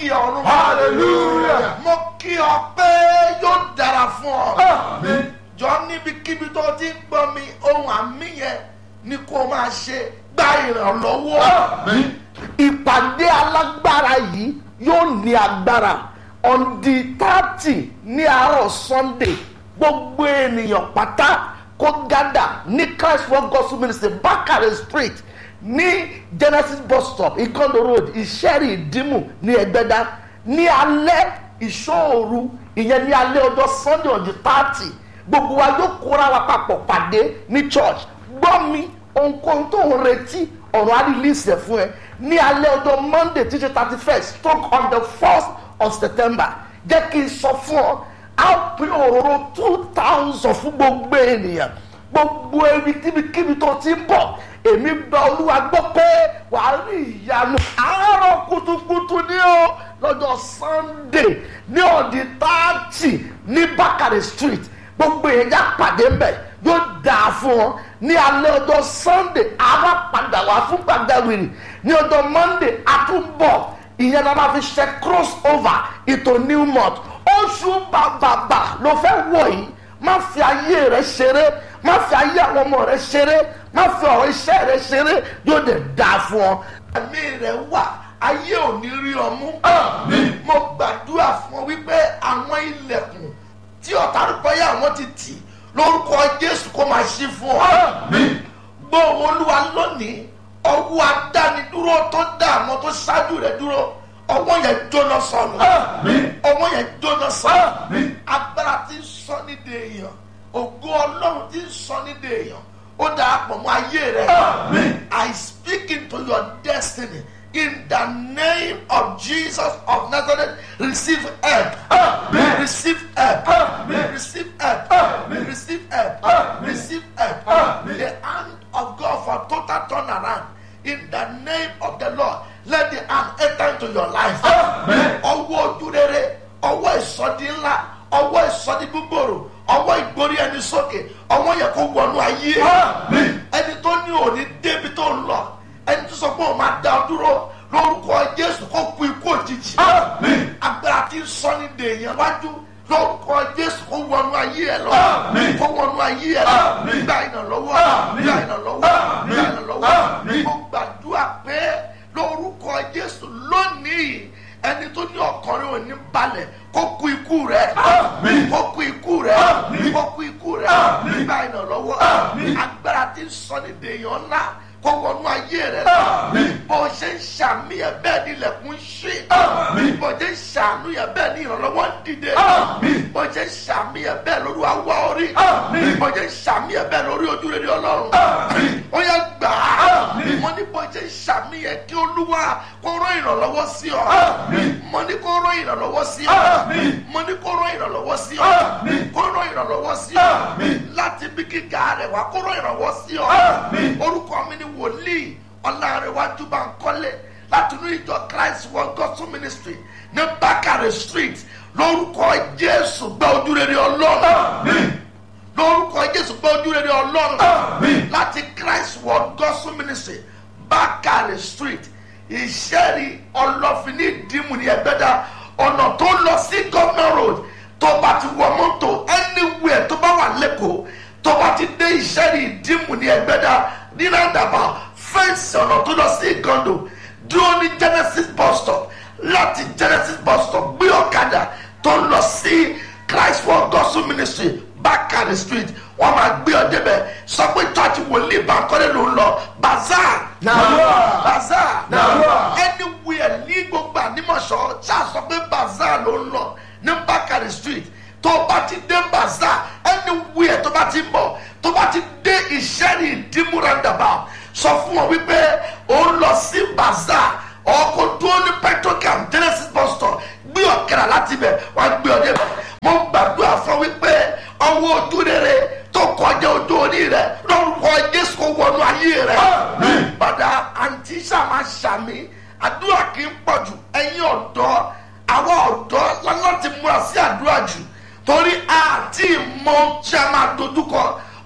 kí ọ̀run. Hallelujah. mo kí ọ pé yóò dára fún ọ. Àmín. jọ níbikíbi tó ti ń gbọ́ mi ohun àmì yẹn ni kó máa ṣe gba ìrànlọ́wọ́. Àmín. ìpàdé alágbára yìí yóò ní agbára on the thirty ní àárọ̀ sunday gbogbo ènìyàn pátá kó gádà ní christ world gospel ministry bakare street ní genesis bus stop ikondo road ìṣẹ́rì ìdímù ní ẹgbẹ́dá ní alẹ́ ìṣòro ìyẹn ní alẹ́ ọjọ́ sunday on the thirty gbogbo wa yóò kóra wa papọ̀ pàdé ní church gbọ́ mi ohunkóhun tó ń retí ọ̀rọ̀ á release ẹ̀ fún ẹ ní alẹ́ ọjọ́ monday títí thirty first stroke on the first of september jẹ́ kí n sọ fún ọ á pín òróró two thousand fún gbogbo ènìyàn gbogbo ẹni kíbikíbi tó ti ń bọ̀ èmi gba olúwa gbọ́ pé wàá rí ìyanu àárọ̀ kùtùkùtù ní o lọ́jọ́ sunday ní ọ̀dì táàtì ní bákàrẹ̀ street gbogbo èèyàn já pàdé ń bẹ̀ yóò dáa fún ọ ní alẹ́ ọjọ́ sunday àwa padà wá fún gbàgbàwìrì ní ọjọ́ monday àtúbọ̀ ìyẹn la máa fi ṣe cross over ìtò new month oṣù bàbàbà ló fẹ́ wọ̀ yìí má fi ayé rẹ ṣeré má fi ayé àwọn ọmọ rẹ ṣeré má fi ọ̀rọ̀ iṣẹ́ rẹ ṣeré yóò dẹ̀ dáa fún ọ. àmì rẹ̀ wà ayé ò ní rí ọ mú. Àmín. mo gbàdúrà fún ọ wípé àwọn ilẹ̀kùn tí ọ̀tá rúbọ́yà àwọn ti tì lórúkọ jésù kó máa ṣí fún ọ. Àmín. gbọ́ olúwa lónìí ọwọ́ adánidúró tó dá àwọn tó ṣáájú rẹ̀ dúró ọwọ́ yẹn jóná sọnù Àmín. ọwọ́ yẹn jóná sọnù Àmín. agbára tí ń sọ nídìí èèyàn ògo ọlọ́run tí ń sọ nídìí èèyàn ó darapọ̀ mọ́ ayé rẹ̀ Àmín. I speak into your destiny in the name of Jesus of Nazareth receive help Àmín. receive help Àmín. receive help Àmín. receive help Àmín. receive help Àmín. the hand of God for total turnaround in the name of the Lord let the hand enter into your life Àmín. ọwọ́ ojú rere ọwọ́ ìsọdí ńlá ọwọ́ ìsọdí gbogbooro ọwọ́ ìgbórí ẹni sókè ọwọ́ yẹ kó wọnú ayé Àmín. ẹni tó ní òní débi tó ń lọ ẹni tó sọ pé òun máa dá ọ dúró lórúkọ jésù kó kú ikú òjijì Àmín. agbára tí ń sọ ní dèèyàn wájú lórúkọ jésù kó wọnú ayé ẹ lọ Àmín. kó wọnú ayé ẹ lọ Àmín. gba ìrànlọ́wọ́ Àmín. gba ìrànlọ́wọ́ Àmín. gba ìrànlọ́wọ́ Àmín. mo gbàdúrà pé lórúkọ jésù lónìí ẹni tó ní ọkùnrin ò ní balẹ̀ kó kú ikú rẹ̀ Àmín. kó kú ikú rẹ̀ Àmín. kó kú ikú rẹ̀ Àmín. gba ìrànlọ́wọ́ Àmín. agbára tí ń sọ ní dèèyàn ńlá kó wọnú ayé rẹ̀ lọ Àmín. bó ṣe ń ṣàmì ẹ̀ bẹ́ẹ̀ ni ilẹ̀kùn ń ṣí Àmín. bó ṣe ń ṣàánú ẹ̀ bẹ́ẹ̀ ni ìrànlọ́wọ́ ń dìde Àmín. bó ṣe ń ṣàmì ẹ̀ bẹ́ẹ̀ lórí àwa orí Àmín. bó ṣe ń ṣàmì ẹ̀ bẹ́ẹ̀ lórí ojú rere ọlọ́run Àmín. ó yẹ gbà á Àmín. mo ní bó ṣe ń ṣàmì ẹ̀ kí olúwa kó rán ìrànlọ́wọ́ sí ọ Àmín. mo ní kó rán ìrànlọ́wọ́ sí ọ Àmín. mo ní kó rán ìrànlọ́wọ́ sí ọ Àmín. kó rán ìrànlọ́wọ́ sí ọ Àmín. láti bí gíga rẹ̀ wá kó rán ìrànlọ́wọ́ sí ọ Àmín. orúkọ mi ni wòlíì ọlárẹ̀wájú bá ń kọ́lé láti inú ìjọ christ world gospel ministry ní bákàrẹ̀ street lórúkọ jésù gbọ́ ojú rere ọlọ́run Àmín. lórúkọ jésù gbọ́ ojú rere ọlọ́run Àmín. láti christ world gospel ministry bákàrẹ̀ street ìṣẹ́rí ọlọ́fin ní ìdímù ní ẹgbẹ́dá ọ̀nà tó lọ sí governor road tó bá ti wọ mọ́tò anywhere tó bá wà lẹ́kọ̀ọ́ tó bá ti dé ìṣẹ́rí ìdímù ní ẹgbẹ́dá ní nàdàbà fẹ́ǹsì ọ̀nà tó lọ sí ìgàndò dúró ní genesis bus stop láti genesis bus stop gbé ọ̀kadà tó lọ sí christ world gospel ministry bákàrẹ̀ street wọ́n máa gbé ọ débẹ̀ sọ pé church wòlíì bankole ló ń lọ bazaar Nàdúrà. bazaar Nàdúrà. anywhere ní gbogbo ànímọ̀ṣọ́ ṣáà sọ pé bazaar ló ń lọ ní bákàrẹ̀ street tó bá ti dé bazaar anywhere tó bá ti ń bọ̀ tó bá ti dé ìṣẹ́ni ìdímú roundabout sọ fún wọn wípé ó ń lọ sí bazaar ọkọ̀ dúró ní petrocam genesis bus stop gbé ọ̀kẹ́rà láti bẹ̀ wọ́n á gbé ọ débẹ̀ mo gbàdúrà fún wípé ọwọ́ ojú rere tó kọjá ojú orí rẹ lórúkọ jésù kò wọnú ayé rẹ. Àmín. padà àǹtí sàmà sàmì àdúrà kì í pọ̀ jù ẹ̀yin ọ̀dọ́ àwọn ọ̀dọ́ láti múra sí àdúrà jù torí àti ìmọ̀ tí a máa dojúkọ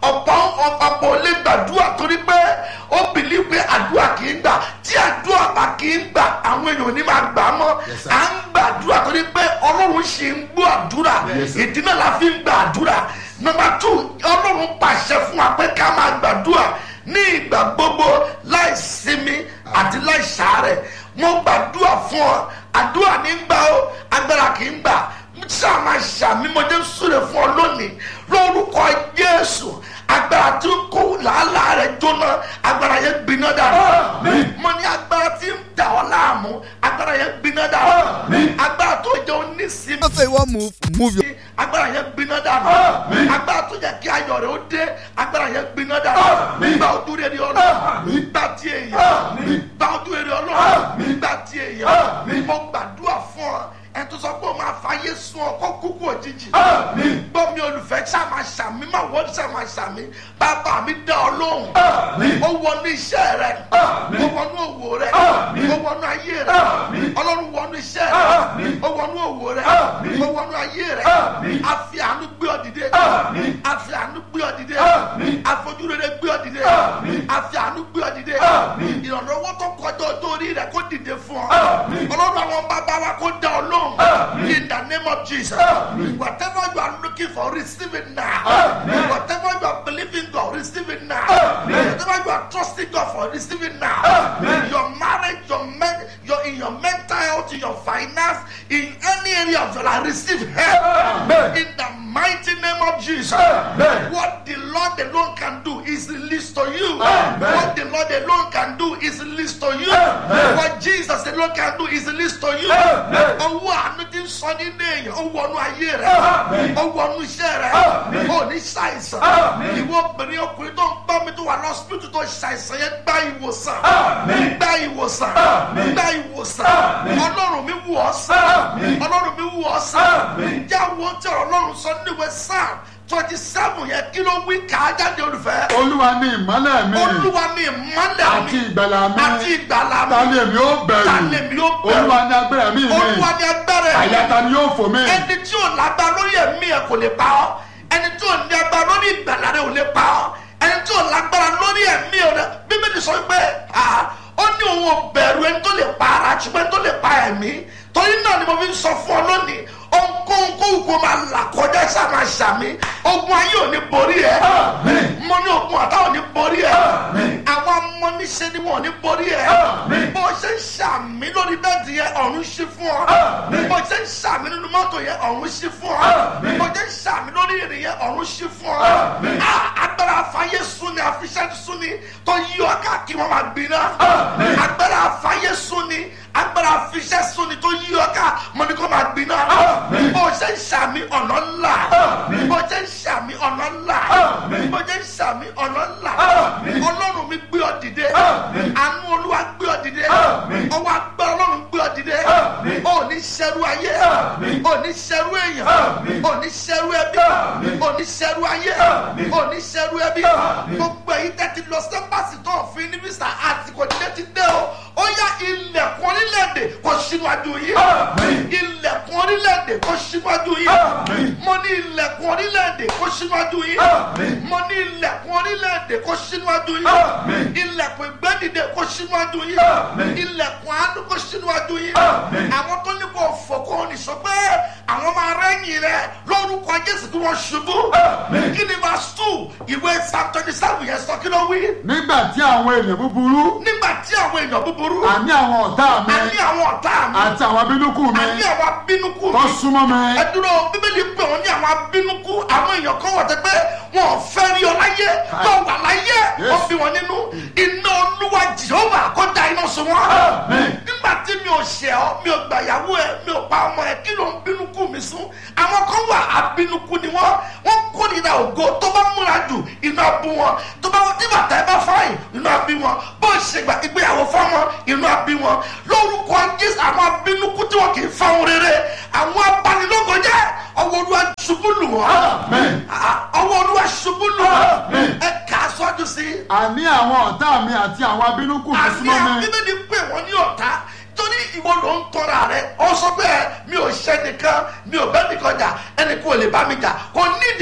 ọ̀pọ̀ ọ̀pọ̀ ò lè gbàdúrà torí pé ó bìlí pé àdúrà kì í gbà tí àdúrà bá kì í gbà àwọn èèyàn ò ní máa gbà á mọ́ Yes, sir. à ń gbàdúrà torí pé ọlọ́run ṣì ń gbọ́ àdúrà Yes, sir. ìdí náà la fi ń gbàdúrà nọmba tù ọlọ́run pàṣẹ fún wa pé ká máa gbàdúrà ní ìgbà gbogbo láì sinmi àti láì ṣàárẹ̀ mo gbàdúrà fún ọ àdúrà ní gbà ó agbára kì í gbà sáà máa ṣàmì mo dé súre fún ọ lónìí lórúkọ jésù agbára tí ń kó làálàá rẹ jóná agbára yẹn gbiná dànù Àmín. mo ní agbára tí ń dà ọ láàmú agbára yẹn gbiná dànù Àmín. agbára tó jẹ onísìmí Don't say you wan move, move your. agbára yẹn gbiná dànù Àmín. agbára tó yẹ kí ayọ̀ rẹ̀ ó dé agbára yẹn gbiná dànù Àmín. gba ojú rere ọlọ́run Àmín. gba ti èèyàn Àmín. gba ojú rere ọlọ́run Àmín. gba ti èèyàn Àmín. mo gbàdúrà fún ọ ẹ tó sọ pé o máa fàyè sun ọ kó kúkú òjijì Àmín. gbọ́ mi olùfẹ́ ṣàmà ṣàmì má wọ́n ṣàmà ṣàmì bàbá mi dá ọ lóhùn Àmín. ó wọnú iṣẹ́ rẹ Àmín. ó wọnú òwò rẹ Àmín. ó wọnú ayé rẹ Àmín. ọlọ́run wọnú iṣẹ́ Àmín. rẹ ó wọnú òwò rẹ Àmín. ó wọnú ayé rẹ Àmín. a fi àánú gbé ọ dìde Àmín. a fi àánú gbé ọ dìde Àmín. a fojú rere gbé ọ dìde Àmín. a fi àánú gbé ọ dìde Àmín. ìrànlọ́wọ́ tó kọjá ọjọ́ orí rẹ kó dìde fún ọ Àmín. ọlọ́run àwọn bàbá wa kó dá ọ lóhùn Àmín. in the name of Jesus Àmín. whatever you are looking for receive it now Àmín. whatever you are believing God receive it now Àmín. whatever you are trusting God for receive it now Àmín. your marriage your men your in your mental health in your finance in any area of your life receive help Amen. in the mighty name of Jesus Amen. what the Lord alone can do is released to you Amen. what the Lord alone can do is released to you Amen. what Jesus alone can do is released to you Amen. owó àánú ti ń sọ nínú èèyàn ó wọnú ayé rẹ Amen. ó wọnú iṣẹ́ rẹ Amen. ó ní ṣàìsàn Amen. ìwọ obìnrin ọkùnrin tó ń gbọ́ mi tó wà lọ́sibítù tó ṣàìsàn yẹn gba ìwòsàn Amen. gba ìwòsàn Amen. gba ìwòsàn Amen. ọlọ́run mi wù ọ́ sàn Amen. ọlọ́run mi wù ọ́ sàn Amen. jáwọ́ tí ọlọ́run sọ níwèé sáà twenty seven yẹn kí ló wí kà á jáde olùfẹ́ olúwa ní ìmọ́lẹ̀ mi olúwa ni ìmọ́lẹ̀ àti mi ìgbàlà mi àti ìgbàlà mi ta ni èmi ó bẹ̀rù ta ni èmi ó bẹ̀rù? olúwa ní agbára mi mi olúwa ni agbára ẹ̀mí. àyà ta ni yóò fò mí ẹni tí ò lágbá lórí ẹ̀mí ẹ̀ kò lè pa ọ́ ẹni tí ò ní agbára lórí ìgbàlá rẹ̀ ò lè pa ọ́ ẹni tí ò lágbára lórí ẹ̀mí rẹ̀ bíbélì sọ pé ah, ó ní òun ò bẹ̀rù ẹni tó lè pa ara ṣùgbọ́n ẹni tó lè pa ẹ̀mí torí náà ni mo fi ń sọ fún ọ lónìí ohunkóhun kóhùn kó máa là kọjá sáà máa ṣàmì ogun ayé ò ní borí ẹ Àmín. mo ní ogun àtà ò ní borí ẹ Àmín. àwọn amọ́niṣẹ́ ni wọn ò ní borí ẹ Àmín. bó ṣe ń ṣàmì lórí bẹ́ẹ̀dì yẹn ọ̀run ṣí fún ọ Àmín. bó ṣe ń ṣàmì nínú mọ́tò yẹn ọ̀run ṣí fún ọ Àmín. bó ṣe ń ṣàmì lórí ìrìn yẹn ọ̀run ṣí fún ọ Àmín. Ah, agbára afáyé súnni àfiṣẹ́ súnni tó yí ọ káàkiri wọn máa gbiná Àmín. agbára afáyé súnni agbára afiṣẹ́ súnni tó yí ọ ká mọ ní kó máa gbiná Àmín. bó ṣe ń ṣàmì ọ̀nà ńlá Àmín. bó ṣe ń ṣàmì ọ̀nà ńlá Àmín. bó ṣe ń ṣàmì ọ̀nà ńlá Àmín. ọlọ́run mi gbé ọ dìde Àmín. àánú olúwa gbé ọ dìde Àmín. ọwọ́ agbára ọlọ́run gbé ọ dìde Àmín. ò ní ṣẹrú ayé Àmín. ò ní ṣẹrú èèyàn Àmín. ò ní ṣẹrú ẹbí Àmín. ò ní ṣẹrú ayé Àmín. ò ní ṣẹrú ẹbí Àmín. gbogbo èyí tẹ́tí lọ sẹ́pàsì tó òfin ní mísà àsìkò dídé ti dé o ó yá ilẹ̀kùn orílẹ̀-èdè kò ṣíwájú yìí Àmín. ilẹ̀kùn orílẹ̀-èdè kò ṣíwájú yìí Àmín. mo ní ilẹ̀kùn orílẹ̀-èdè kò ṣíwájú yìí Àmín. mo ní ilẹ̀kùn orílẹ̀-èdè kò ṣíwájú yìí Àmín. ilẹ̀kùn ìgbẹ́dìde kò ṣíwájú yìí Àmín. ilẹ̀kùn àánú kò ṣíwájú yìí Àmín. àwọn tó ní kò fọkàn ní sọ pé àwọn máa rẹ́yìn rẹ lórúkọ jésù kí wọ́n ṣubú Àmín. kí ni verse two ìwé psalm twenty seven yẹn sọ kí ló wí nígbà tí àwọn èèyàn búburú nígbà tí àwọn èèyàn búburú àní àwọn ọ̀tá mi a ní àwọn ọ̀tá mi àti àwọn abínúkù mi a ní àwọn abínúkú tó mi súnmọ́ mi ẹ dúró bíbélì pé wọn ní àwọn abínúkú àwọn èèyàn kan wọ̀ tẹ́ pé wọn ò fẹ́ rí ọ láyé tó wà láyé Yes. wọ́n bí wọn nínú iná olúwa jehova kó da iná sun wọn. Amen. nígbà tí mi ò ṣẹ̀ ọ́ mi ò gbàyàwó ẹ mi ò pa ọmọ ẹ kí ló ń bínúkú mi sún àwọn kan wà abínúkú ni wọ́n wọ́n kórìíra ògo tó bá múra jù iná bú wọn tó bá tí bàtà ẹ bá fáyìn iná bí wọn bó ṣe gbà ìgbéyàwó fọmọ iná bí wọn lórúkọ jésù àwọn abínúkú tí wọn kì í fáwọn rere àwọn abanilógojẹ ọwọ́ olúwa ṣubú lù wọ́n Amen. Ah, ọwọ́ olúwa ṣubú lù wọ́n Amen. ẹ kà á sọ́jú sí i àní àwọn ọ̀tá mi àti àwọn abínúkù mi àní súnmọ́ mi bíbélì pé wọ́n ní ọ̀tá torí ìwọ ló ń tọ́ra rẹ ọ sọ pé mi ò ṣe nìkan mi ò bẹ́ nìkan jà ẹnì kò lè bá mi jà kò nídìí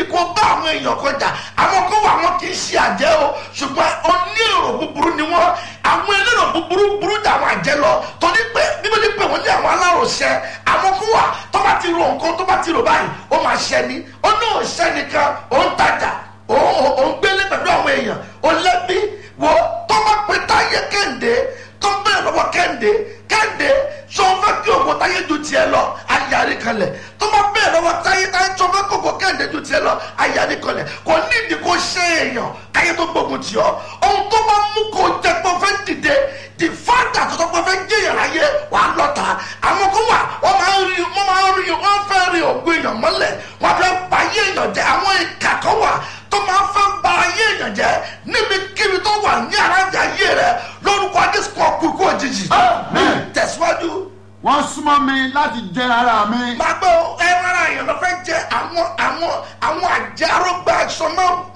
nídìí kó bá àwọn èèyàn kọjá àwọn kan wà wọn kì í ṣe àjẹ́ o ṣùgbọ́n onírò búburú ni wọ́n àwọn elérò búburú burú jà àwọn àjẹ́ lọ torí pé bíbélì pé wọ́n ní àwọn aláròṣẹ àwọn kan wà tó bá ti ro nǹkan tó bá ti rò báyìí ó máa ṣẹ ni ó ní òṣẹ nìkan ó ń tajà ó ó ń gbélé pẹ̀lú àwọn èèyàn ó lẹ́bí wo tó bá pe táyé kẹ́hìndé tó bẹ̀rẹ̀ lọ́wọ́ kẹ́hìndé kẹ́hìndé sọ fẹ́ kí ògùn táyé ju tiẹ̀ lọ ayárí kalẹ̀ tó bá bẹ̀rẹ̀ lọ́wọ́ táyé táyé sọ fẹ́ kí ògùn kẹ́hìndé ju tiẹ̀ lọ ayárí kalẹ̀ kò nídìí kó ṣe èèyàn káyé tó gbógun tì ọ́ ohun tó bá mú kó jẹ́ pé ó fẹ́ dìde di fáńtà tó tó pé ó fẹ́ jẹ́yàn láyé wà á lọ́ta àwọn kan wà wọ́n máa ń rí wọ́n máa ń rí wọ́n fẹ́ rí ògùn èèyàn mọ́lẹ̀ wọ́n fẹ́ bá ayé èèyàn jẹ́ àwọn ìkà kan wà tó máa ń fẹ́ ba ayé èèyàn jẹ́ níbikíbi tó wà ní aráàlú ayé rẹ lórúkọ adéṣùkọ kúkú òjijì. Amen. tẹ̀síwájú wọ́n súnmọ́ mi láti jẹ ara mi. máa gbọ́ ẹran ara èèyàn ló fẹ́ jẹ́ àwọn àwọn àwọn àjàrógbà aṣọ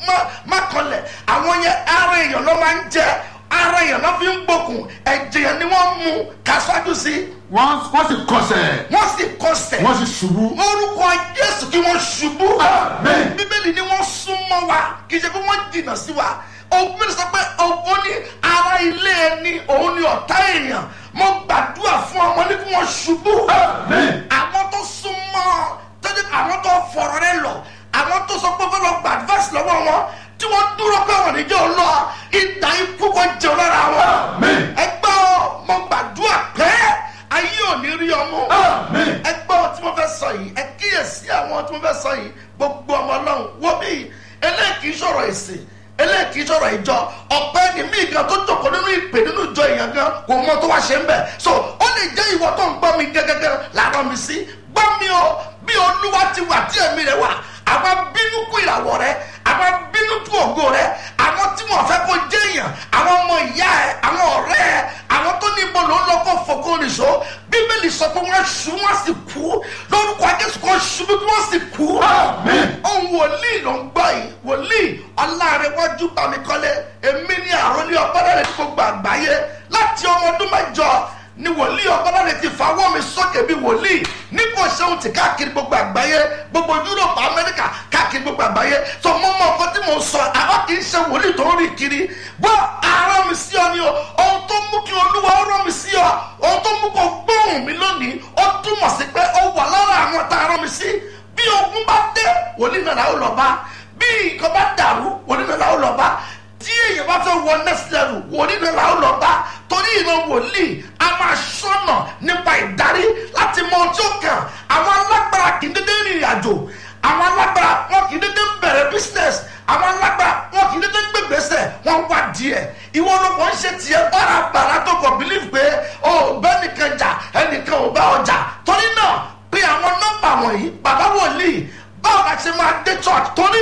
má kanlẹ̀ àwọn yẹn ara èèyàn ló máa ń jẹ ara èèyàn ló fi ń gbókùn ẹ̀jẹ̀ yẹn ni wọ́n mú kásíwájú sí wọ́n wọ́n sì kọsẹ̀. wọ́n sì kọsẹ̀ wọ́n sì ṣubú. orúkọ jésù kí wọ́n ṣubú Amen. bíbélì ni wọ́n súnmọ́ wa kì í ṣe pé wọ́n jìnnà sí wa ògbìn sọ pé ó ní ara ilé ẹni òun ni ọ̀tá èèyàn mo gbàdúrà fún ọmọ ní kí wọ́n ṣubú Amen. àwọn tó súnmọ́ tọ́jú àwọn tó fọ̀rọ̀ rẹ lọ àwọn tó sọ pé fẹ́ lọ gba advice lọ́wọ́ wọn tí wọ́n dúró pé wọ́n níjẹ́ ò lọ ìdá ikú kò jẹun lára wọn Amen. ẹgbẹ́ ọ mo gbàdúrà pé ayé ò ní rí ọmọ Amen. ẹgbẹ́ ọ tí mo fẹ́ sọ yìí ẹ kíyèsí àwọn tí mo fẹ́ sọ yìí gbogbo ọmọ ọlọ́run wo bí eléyìí kì í sọ̀rọ̀ ìsìn eléyìí kì í sọ̀rọ̀ ìjọ ọ̀pẹ ni mí gan tó jókòó nínú ìpè nínú ìjọ èèyàn gan kò mọ tó wá ṣe ń bẹ̀ so ó lè jẹ́ ìwọ tó ń gbọ́ mi gẹ́gẹ́gẹ́ làárọ̀ mi sí gbọ́ mi o bí olúwa ti wà tí ẹ̀mí rẹ̀ wà àwọn bínú kú ìràwọ̀ rẹ̀ àwọn bínú kú ògo rẹ̀ àwọn tí wọ́n fẹ́ kó jẹ́ èèyàn àwọn ọmọ ìyá ẹ̀ àwọn ọ̀rẹ́ ẹ̀ àwọn tó ní ibo ló ń lọ kó fòkó nìṣó bíbélì sọ pé wọ́n ṣu wọ́n sì kú lórúkọ ajésù kan ṣubú kí wọ́n sì kú. Amen. ohun wòlíì ló ń gbọ́ yìí wòlíì ọlárẹ̀wájú bámikọ́lé èmi ní àròlé ọ̀pọ̀lọpọ̀ ní gbogbo àgbáyé láti ọmọ ọdún mẹ́jọ ni wòlíì ọ̀pọ̀lọpọ̀ ti fàwọ́ mi sókè bí wòlíì nípò ṣéun ti káàkiri gbogbo àgbáyé gbogbo yúròpù amẹ́ríkà káàkiri gbogbo àgbáyé tó mọ́ mọ́ nǹkan tí mò ń sọ àwọn kì í ṣe wòlíì tó ń rìn kiri gbọ́ ara mi sí ọ ni o ohun tó mú kí olúwa ó rán mi sí ọ ohun tó mú kó gbóhùn mi lónìí ó túmọ̀ sí pé ó wà lára àwọn tá a rán mi sí bí ogun bá dé wòlíì náà làwọn lọ bá bí nǹkan bá dàrú wòlíì náà làwọn lọ bá tí èèyàn bá fẹ́ wọ next level wòlíì náà làwọn lọ bá torí ìran wòlíì a máa ṣọ́nà nípa ìdarí láti mọ ọjọ́ kan àwọn alágbára kì í dédé rìnrìn àjò àwọn alágbára wọn kì í dédé bẹ̀rẹ̀ business àwọn alágbára wọn kì í dédé gbégbèsè wọn wá díẹ̀ ìwọ ló kàn ń ṣe tiẹ̀ bárabàrà tó kàn believe pé o bẹ́ẹ̀ nìkan jà ẹnìkan ò bá ọjà torí náà pé àwọn nọ́mbà wọ̀nyí bàbá wòlíì báwo la ṣe máa dé church torí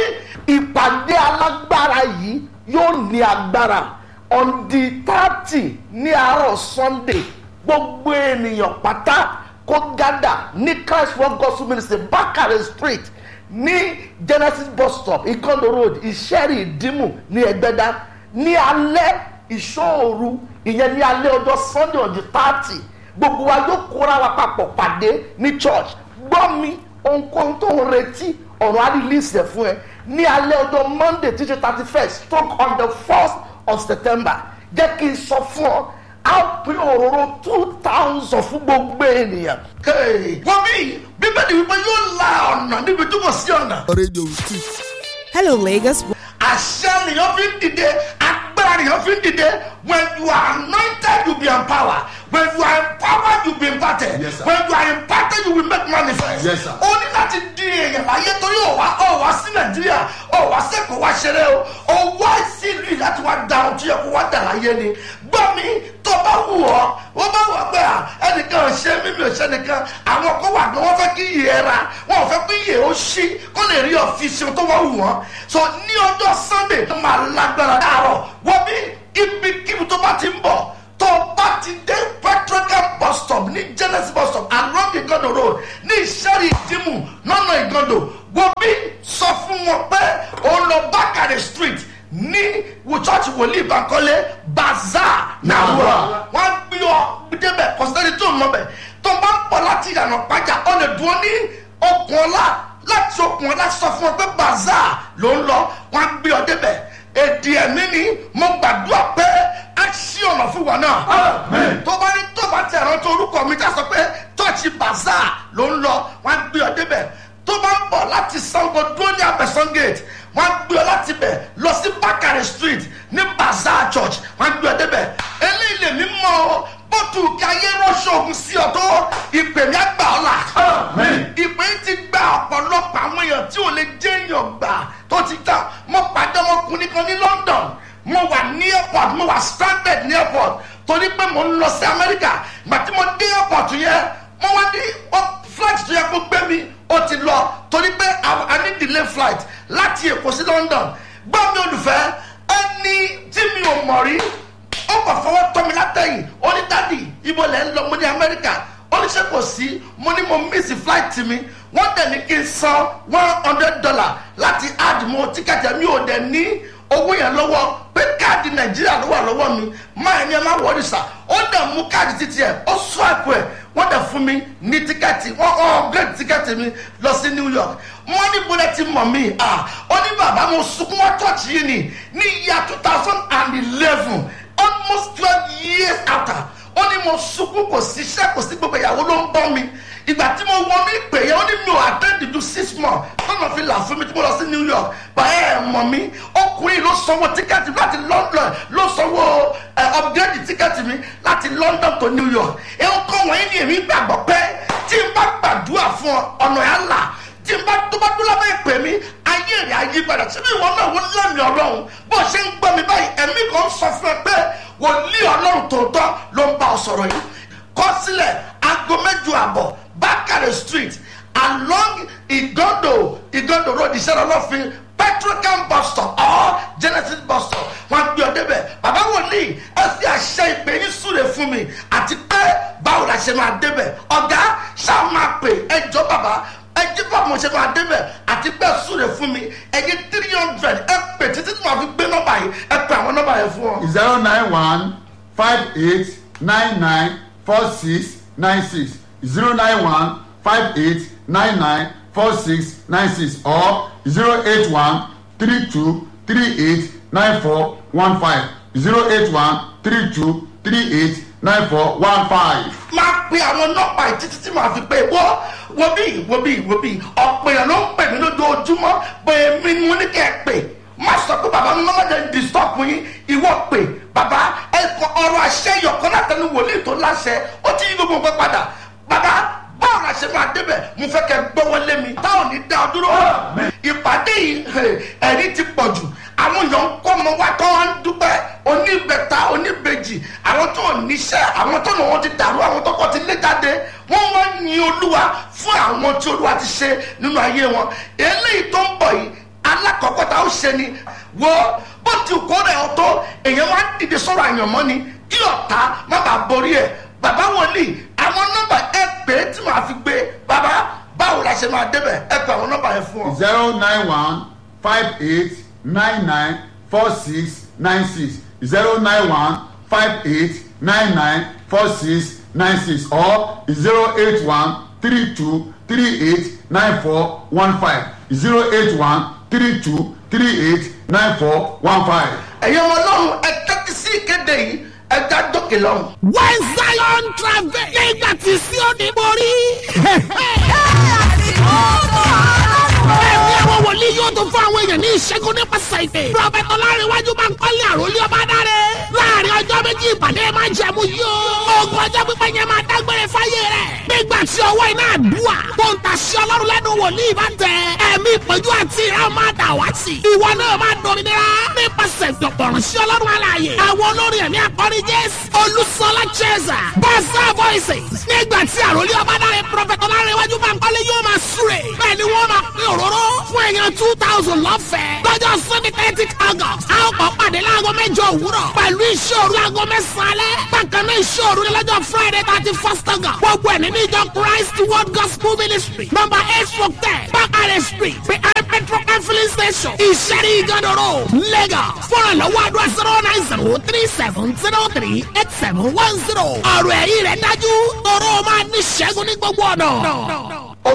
ìpàdé alágbára yìí yóò ní agbára on the thirty ní àárọ̀ sunday gbogbo ènìyàn pátá kó gádà ní christ world gospel ministry bakare street ní genesis bus stop ikondo road ìṣẹ́rì ìdímù ní ẹgbẹ́dá ní alẹ́ ìṣòru ìyẹn ní alẹ́ ọjọ́ sunday on the thirty gbogbo wa yóò kóra wa papọ̀ pàdé ní church gbọ́ mi ohunkóhun tó ń retí ọ̀run á release ẹ̀ fún ẹ ní alẹ́ ọjọ́ monday tí ṣe thirty first stroke on the first of september jẹ́ kí n sọ fún ọ á pín òróró two thousand fún gbogbo ènìyàn. Hey, wọ́n bí bíbélì wípé yóò la ọ̀nà níbi tó kò sí ọ̀nà. Radio Street. Hello, Lagos. àṣẹ nìyẹn fi ń dìde agbára nìyẹn fi ń dìde when you are anointed you be empowered when you are empowered you be imparted Yes, sir. when you are imparted you will make manifest. Yes, sir. o ní láti di èèyàn láyé torí ò wá ò wá sí nàìjíríà ò wá sẹ́kọ̀ọ́ wá ṣeré o ò wá sí ìlú yìí láti wá da ohun tó yẹ kó wá dà láyé ni gbọ́ mi tó bá wù ọ́ wọ́n bá wù ọ́ pé à ẹnìkan ò ṣe mímí ò ṣe nìkan àwọn kan wà ní wọ́n fẹ́ kí iyì ẹ ra wọ́n ò fẹ́ kí iyì ó ṣí kó lè rí ọ̀fíìsì tó wá wù wọ́n so ní ọjọ́ sunday tó máa lágbára láàárọ̀ wọ́n bí ibikíbi tó bá ti ń bọ̀ tó bá ti dé petrocam bus stop ní genesis bus stop along igondo road ní ìṣẹ́rì ìdímù lọ́nà igondo wọ́n bí sọ fún wọn pé òun lọ bákàrẹ̀ street ní church wòlíì bankole bazaar nàwúrà wọ́n gbé ọ débẹ̀ kọ́sítẹ́rì tó ń mọ̀ bẹ̀ tó bá ń pọ̀ láti ìyànà pàjá ọ lè dúró ní okùn ọlá láti okùn ọ̀la sọ fún ọ pé bazaar ló ń lọ wọn á gbé ọ débẹ̀ èdè ẹ̀mí ni mo gbàdúrà pé á ṣí ọ̀nà fún wa náà Amen. tó bá ní tó bá tẹ̀ rántí orúkọ mi tá a sọ pé tọ́ọ̀chì bazaar ló ń lọ wọn á gbé ọ débẹ̀ tó bá ń bọ̀ láti sango dúró ní abẹ́sán gate wọn á gbé ọ láti bẹ̀ lọ sí bakare street ní bazaar church wọn á gbé ọ débẹ̀ eléyìí lèmi mọ́ ọ bótú kí ayé ránṣẹ́ ogun sí ọ tó ìpè mi á gbà ọ́ là Amen. ìpè yìí ti gba ọ̀pọ̀lọpọ̀ àwọn èèyàn tí ò lè jẹ́ èèyàn gbà tó ti ta mo pàdé ọmọkùnrin kan ní london mo wà ní airport mo wà stranded ní airport torí pé mo ń lọ sí amẹ́ríkà ìgbà tí mo dé airport yẹn mo wá ní ọ- flight tó yẹ kó gbé mi ó ti lọ torí pé a- a ní delay flight láti èkó sí london gbọ́ mi olùfẹ́ ẹni tí mi ò mọ̀ rí ó kàn fọwọ́ tọ́ mi látẹ̀yìn ó ní dádì ibo lẹ́ ń lọ mo ní amẹ́ríkà ó ní ṣe kò sí mo ní mo miss flight mi wọ́n dẹ̀ ní kí n san one hundred dollar láti add mo tíkẹ́tì mi ò dẹ̀ ní owó yẹn lọ́wọ́ pé káàdì nàìjíríà ló wà lọ́wọ́ mi máa ní ẹ má wọrí sà ó dẹ̀ mú káàdì títí ẹ̀ ó swipe ẹ̀ wọ́n dẹ̀ fún mi ní tíkẹ́ẹ̀tì wọ́n upgrade tíkẹ́ẹ̀tì mi lọ sí new york wọ́n ní bọ́lẹ̀ ti mọ̀ mí à ó ní bàbá mo sunkún wọ́n church yìí ni ní year two thousand and eleven almost twelve years after ó ní mo sunkún kò sí iṣẹ́ kò sí gbogbo ìyàwó ló ń bọ́ mi ìgbà tí mo wọ ní ìpè yẹn ó ní mi ò attend to six months tọ́nà fi là fún mi tí mo lọ sí new york báyẹ̀ ẹ̀ mọ̀ mí ọkùnrin ló sanwó tíkẹ́ẹ̀tì láti london ló sanwó ẹ̀ upgrade tíkẹ́ẹ̀tì mi láti london to new york ẹ̀ ń kọ́ wọ́n ní èmi gbàgbọ́ pé tí n bá gbàdúrà fún ọ ọ̀nà ẹ̀ là tí n bá tó bá dúró lábẹ́ ìpè mi ayé rẹ̀ ayé padà síbi ìwọ náà wọ́n lẹ́mìí ọlọ́run bó ṣe ń gbọ́ mi báyìí ẹ̀mí kan sọ fún ẹ pé wòlíì ọlọ́run tòótọ́ ló ń bá ọ sọ̀rọ̀ yìí kọ́ sílẹ̀ aago mẹ́jọ àbọ̀ bákàrẹ̀ street along igodo igodo road ìṣẹ́ra ọlọ́fin petrocam bus stop or genesis bus stop wọn gbé ọ débẹ̀ bàbá wòlíì ẹ fi àṣẹ ìpè yín súre fún mi àti pé báwo la ṣe máa débẹ̀ ọ̀gá ṣáà máa pè ẹjọ́ bàbá ẹjẹ bá mo ṣe máa débẹ̀ àti bẹ́ẹ̀ súre fún mi ẹyẹ three hundred ẹ pè títí tí màá fi gbé nọ́mbà yìí ẹ pè àwọn nọ́mbà yẹn fún ọ. zero nine one five eight nine nine four six nine six zero nine one five eight nine nine four six nine six or zero eight one three two three eight nine four one five zero eight one three two three eight nine four one five. máa pe àwọn nọ́mbà yìí títí tí màá fi pé wọ́ wo bí wo bí wo bí ọ̀pọ̀ èèyàn ló ń pè mí lójoojúmọ́ pé mi ni mo ní kẹ́ ẹ pè má sọ pé bàbá mi máa jẹ́ disturb yín ìwọ pè bàbá ẹ kọ ọrọ̀ àṣẹ ìyọ̀kan látẹnu wòlíì tó láṣẹ ó ti yí gbogbo nǹkan padà bàbá báwo la ṣe máa débẹ̀ mo fẹ́ kẹ́ gbọ́wọ́ lé mi táwọn ní dá ọ dúró ìpàdé yìí ẹ̀rí ti pọ̀ jù àwọn èèyàn ń kọ́ ọmọ wa tó wá ń dúpẹ́ oníbẹ̀ta oníbejì àwọn tó níṣẹ́ àwọn tó náà wọ́n ti dàrú àwọn tó kọ́ ti lé jáde wọ́n wá ń yin olúwa fún àwọn tí olúwa ti ṣe nínú ayé wọn eléyìí tó ń bọ̀ yìí alákọ̀ọ́kọ́ tá ó ṣe ni wo bó ti kó rẹ̀ ọ́ tó èèyàn wá ń dìde sọ̀rọ̀ àyànmọ́ ni kí ọ̀tá má bàa borí ẹ̀ bàbá wòlíì àwọn nọ́mbà ẹ pè é tí màá fi gbé bàbá báwo la ṣe máa débẹ̀ ẹ pè àwọn nọ́mbà yẹn fún ọ. zero nine one five eight nine nine four six nine six zero nine one five eight nine nine four six nine six or zero eight one three two three eight nine four one five zero eight one three two three eight nine four one five. ẹ̀yin ọmọ ọlọ́run ẹ tẹ́tí sí ìkéde yìí ẹ já dókè lọ́run. when zion travel nígbà tí Síónì borí. ẹ̀mí àwọn wòlíì yóò tún fún àwọn èèyàn ní ìṣẹ́gun nípasẹ̀ ìpè. prọfẹ̀tì ọlárẹ̀wájú máa ń kọ́lé àròlé ọba dáre. láàrin ọjọ́ méjì ìpàdé máa ń jẹ̀mú yóò. ogun ọjọ́ pípẹ́ yẹn máa dágbére fáyé rẹ̀. nígbà tí ọwọ́ iná àdúrà tó ń tàṣí ọlọ́run lẹ́nu wòlíì bá tẹ. ẹ̀mí ìpọ́njú àti ìran máa dà wá sí. ìwọ náà máa dominira nípasẹ̀ ìdọ̀pọ̀rùn sí ọlọ́run alààyè. àwọn olórin ẹ̀mí akọrin jésù olùsọlá cheza bọ́sà voices. nígbà tí àròlé ọba dáre prọfẹ̀tì ọlárẹ̀wájú máa ń kọ́lé yóò máa súre. bẹ́ẹ̀ ni wọ́n máa pín òróró fún èèyàn two thousand lọ́fẹ̀ẹ́. lọ́jọ́ sunday thirty august a ó kọ́ pàdé láago mẹ́jọ òwúrọ̀ pẹ̀lú ìṣòro láago mẹ́sàn-án alẹ́. bákan náà ìṣòro ní lọ́jọ́ friday thirty first august. gbogbo ẹ̀ nínú ìjọ christ world gospel ministry number eight four ten bakare street behind petrol and filling station ìṣẹ́rí ìgànnà road lagos. fọ́nrán lọ́wọ́ àdúrà zero nine zero three seven zero three eight seven one zero. ọ̀rọ̀ ẹ̀yìn rẹ̀ dájú tọrọ máa ní ṣẹ́gun ní gbogbo ọ̀nà.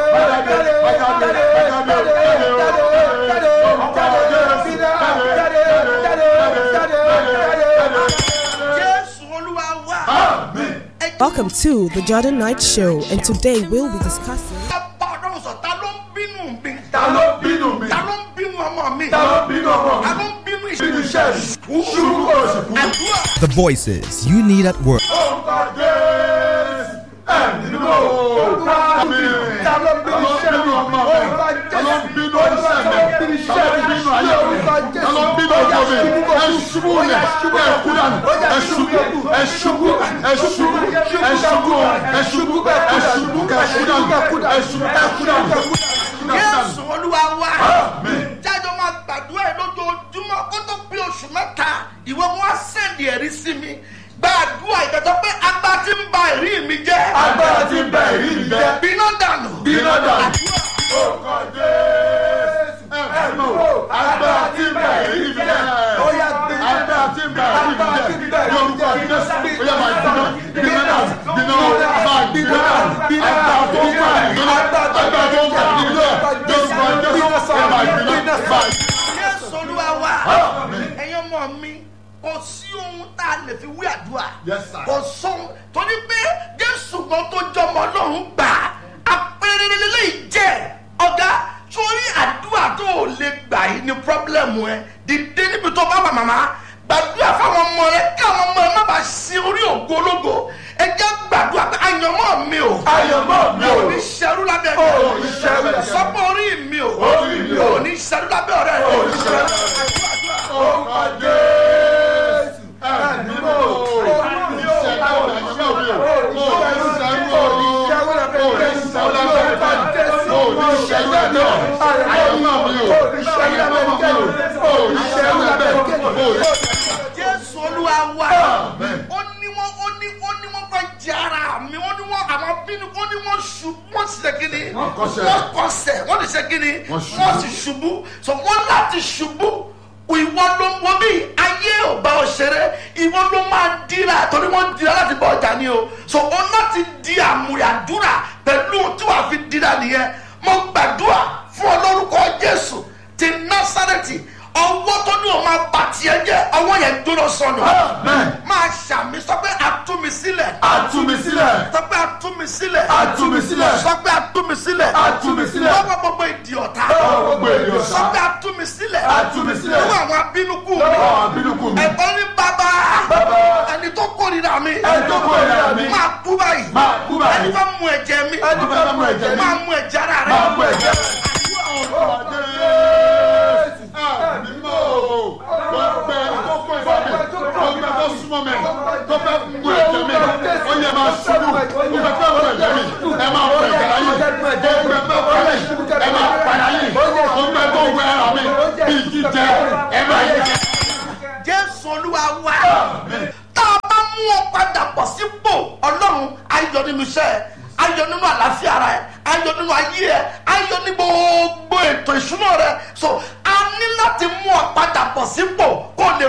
jésù olúwa wá. Welcome to the Jordan Knight Show, and today we'll be discussing. bá ọlọ́run sọ ta ló ń bínú mi. ta ló bínú mi ta ló ń bínú ọmọ mi. ta ló bínú ọmọ ta mi ló ń bínú bínú iṣẹ́ iṣẹ́ mi ṣubú kò sì kú. àdúrà. The voices you need at work. orúkọ jésù ẹ̀mí mímọ́ orúkọ mi ta ló bínú iṣẹ́ mi ọmọ mi ta ló bínú iṣẹ́ mi ta ló bínú ayé mi ta ló bínú ọmọ mi ẹ ṣubú lẹ̀ ẹ kú dànù ẹ ṣubú ẹ ṣubú ẹ ṣubú ẹ ṣubú ẹ ṣubú ẹ ṣubú ẹ kú dànù ẹ ṣubú ẹ kú dànù. jésù olúwa wá. jájọ máa gbàdúrà yìí lójoojúmọ́ kó tó pé oṣù mẹ́ta ìwọ wọn á sẹ́ndì ẹ̀rí sí mi gbàdúrà ìgbàjọ pé agbá tí ń ba ẹ̀rí mi jẹ́. agbára ti bẹ̀ èyí mi jẹ́ bínú dànù. bínú dànù. orúkọ jésù ẹ̀mí agbára ti bẹ̀ èyí mi jẹ́ agbára ti bẹ̀ èyí mi jẹ́ yorùbá jésù bóyá máa bínú bínú dànù bínú máa bínú dànù agbára tó ń bá bínú agbára tó ń bá bínú yorùbá jésù bóyá máa bínú máa jésù olúwa wá. ẹ̀yin ọmọ mi kò sí ohun tá a lè fi wí àdúrà. Yes, sir. kò sóhun torí pé jésù gan tó jọmọ ọlọ́run gbà á apẹ̀rẹ̀ lélẹ́yìí jẹ́ ọ̀gá sórí àdúrà tó o lè gbà yìí ni pọ́blẹ́mù ẹ dìde níbi tó bá wà màmá gbàdúrà fáwọn ọmọ rẹ kí àwọn ọmọ rẹ má bàa sin orí ògo ológo ẹ jẹ́ gbàdúrà pé àyànmọ́ mi ò Àyànmọ́ mi ò. ò ní ṣerú lábẹ́ Ò ní ṣerú lábẹ́. sọ́pọ̀ orí mi ò Orí mi ò. ò ní ṣerú lábẹ́ ọ̀rẹ́ rẹ Ò ní ṣerú orúkọ jésù ẹ̀mí mọ́ òní ṣẹ́gun ọ̀rẹ́ ṣẹ́ òbí o òní ṣẹ́gun òní òní ṣẹ́gun ọ̀rẹ́ òní ṣẹ́gun ẹ̀dọ́ ayọ̀mọ́ mi o ayọ̀mọ́ mi o òní ṣẹ́gun ẹ̀dọ́ òní. jésù olúwa wa Amen. ó ní wọn ó ní ó ní wọn fẹ́ jẹ ara mi ó ní wọn àwọn bínú ó ní wọn ṣubú wọn sì ṣe kíni Wọ́n kọsẹ̀. wọ́n kọsẹ̀ wọ́n lè ṣe kíni Wọ́n ṣubú. wọ́n sì ṣubú so wọ́n láti ṣubú ìwọ ló ń wọ bí ayé ò bá ọ ṣeré ìwọ ló máa dira torí wọ́n dira láti bọ ọjà ni o so ó láti di àmúyàdúrà pẹ̀lú tí wàá fi dira nìyẹn mo gbàdúrà fún ọ lórúkọ jésù ti násàrẹ́tì ọwọ́ tó ní o máa bà tiẹ̀ jẹ́ ọwọ́ yẹn gbóná sọnù Amen. máa ṣàmì sọ pé àtúmisílẹ̀ Àtúmisílẹ̀. sọ pé àtúmisílẹ̀ Àtúmisílẹ̀. sọ pé àtúmisílẹ̀ Àtúmisílẹ̀. lọ́wọ́ gbogbo ìdí ọ̀tá Lọ́wọ́ gbogbo ìdí ọ̀tá. sọ pé àtúmisílẹ̀ Àtúmisílẹ̀. lọ́wọ́ àwọn abínúkú mi Lọ́wọ́ àwọn abínúkú mi. ẹ̀kọ́ ní bàbá Bàbá. ẹni tó kórìíra mi Ẹni tó kórìíra mi. máa kú báyìí Máa kú báyìí. ẹni fẹ́ mu ẹ̀jẹ̀ mi Ẹni fẹ́ mú ẹ̀jẹ̀ mi. máa mu ẹ̀jẹ̀ ara rẹ Máa mú ẹ̀jẹ̀ mi. jésù olúwa wá tá a bá mú ọ padà bọ̀ sípò ọlọ́run ayọ̀ nínú iṣẹ́ ẹ ayọ̀ nínú àlàáfíà rẹ ayọ̀ nínú ayé ẹ ayọ̀ ní gbogbo ètò ìṣúná rẹ so a ní láti mú ọ padà bọ̀ sípò kó o lè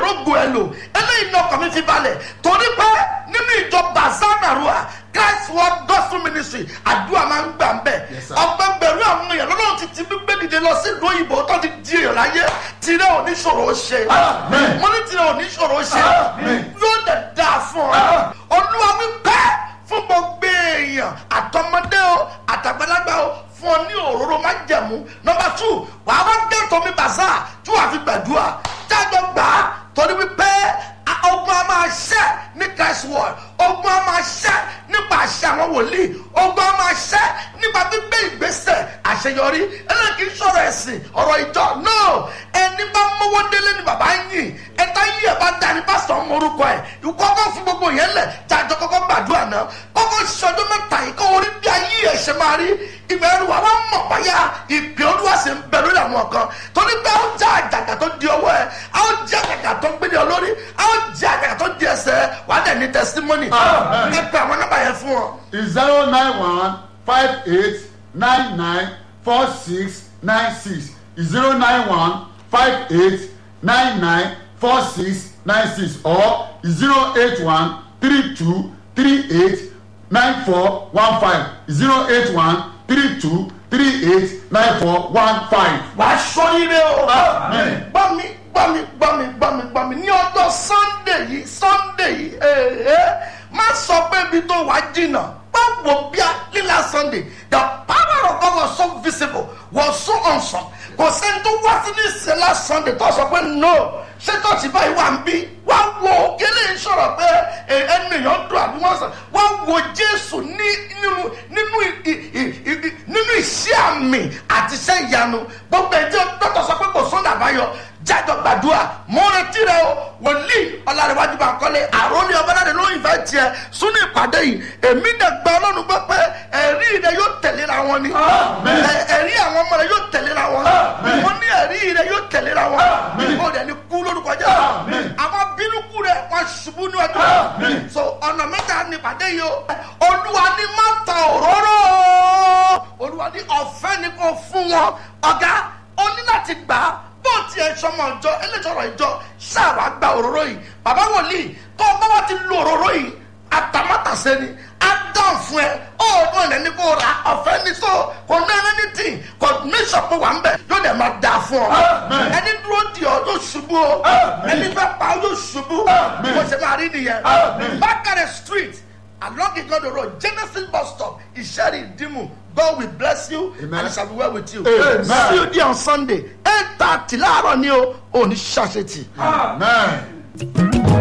lò eléyìí ní ọkàn mi fi balẹ̀ torí pé nínú ìjọ bazanarua christ world gospel ministry àdúrà máa ń gbà ń bẹ̀ Yes, sir. ọgbẹ́ bẹ̀rù àwọn èèyàn lọ́dọ̀ ti ti gbé dìde lọ sí ìlú òyìnbó tó ti di èèyàn láyé tirẹ̀ oníṣòro ṣe Amen. mo ní tirẹ̀ oníṣòro ṣe Amen. yóò dẹ̀ dáa fún ọ olúwa wípé fún gbogbo èèyàn àtọmọdé o àtàgbàlagbà o fún ọ ní òróró má jẹ̀mú nọmba tù wàá wá gẹ́tọ̀ mi bàzá tí wàá fi gbàdúrà jáde gbà á torí wípé a- ogun a máa ṣẹ́ ní christ world ogun a máa ṣẹ́ nípa àṣẹ àwọn wòlíì ogun a máa ṣẹ́ nípa gbígbé ìgbésẹ̀ àṣeyọrí eléyìí sọ̀rọ̀ ẹ̀sìn ọ̀rọ̀ ìjọ náà ẹni bá mọ́wọ́ délé ni bàbá ń yìn ẹ̀ta yìí ẹ̀ bá da ni pásítọ̀ ń morúkọ ẹ̀ ìkọ́kọ́ fún gbogbo yẹn lẹ̀ jàjọ kọ́kọ́ gbàdúrà náà kọ́kọ́ ṣọdún mẹ́ta yìí kọ́ orí bí ayé ẹ̀ ṣe máa rí ìbẹ̀rù wa wá mọ̀ báyà ìpè olúwa sì ń bẹ lórí àwọn kan torí pé ó já àjàgà tó di ọwọ́ ẹ̀ á ó jẹ́ àjàgà tó ń gbé ní ọ lórí á ó jẹ́ àjàgà tó di ẹsẹ̀ ẹ̀ wà á dẹ̀ ní testimony Amen. ẹ pé àwọn nọ́mbà yẹn fún ọ. zero nine one five eight nine nine four six nine six zero nine one five eight nine nine four six nine six or zero eight one three two three eight nine four one five zero eight one three two three eight nine four one five. wà á sọ ire o. Amen. gbọ́ mi gbọ́ mi gbọ́ mi gbọ́ mi gbọ́ mi ní ọjọ́ sunday yìí sunday yìí ee má sọ pé ibi tó wà jìnnà báwo bí a lílà sunday the power of God was so visible was so awesome kò sẹ́ni tó wá sí ní ìsẹ̀lá sunday tó sọ pé no ṣé tọ́sí báyìí wà ń bí wá wo kílè ń sọ̀rọ̀ pé ẹ, ẹnu èèyàn dùn àbí wọ́n sọ wá wo jésù ní nínú nínú ì- ì- ì- ì- nínú iṣẹ́ àmì àti iṣẹ́ ìyanu gbogbo ẹ̀ tí dọ́tọ̀ sọ pé kò sọ́nà àbáyọ jájọ gbàdúrà mo retí rẹ o wòlíì ọlárẹ̀wájú bá kọ́lé àròlé ọbaládé ló ìfẹ́ tiẹ̀ sún ní ìpàdé yìí èmi dẹ̀ gba ọlọ́run gbọ́ pé ẹ̀rí rẹ yóò tẹ̀léra wọn ni Amen. Ẹ- ẹ̀rí àwọn ọmọ rẹ yóò tẹ̀léra wọn Amen. mo ní ẹ̀rí rẹ yóò tẹ̀léra wọn Amen. ó dẹ̀ ní kú lórúkọ jẹ́ Amen. àwọn bínúkú rẹ wọn ṣubú ní ọjọ́ Amen. so ọ̀nà mẹ́ta ní ìpàdé yìí o olúwa ní má ta òróró olúwa ní ọ̀fẹ́ ni kò fún wọn ọ̀gá o ní láti gbà á bó tiẹ̀ sọmọ ìjọ eléjọrọ ìjọ ṣáàwá gba òróró yìí bàbá wòlíì tó o bá wá ti lo òróró yìí àtàmátàsé ni á dán fún ẹ ọ̀ọ́dún ẹ̀ ní kó ra ọ̀fẹ́ ní so kò ní ẹni tí kò ní sọ̀pọ̀ wà ń bẹ̀ yóò dẹ̀ máa dà fún ọ Amen. ẹni dúró di ọ yóò ṣubú o Amen. ẹni fẹ́ pa ọ yóò ṣubú Amen. bó ṣe máa rí nìyẹn Amen. bákàrẹ̀ street along igodo road genesis bus stop ìṣẹ́rì ìdìmú god will bless you Amen. and it shall be well with you Amen. see you there on sunday eight thirty láàárọ̀ ni o ò ní ṣàṣetì. amen.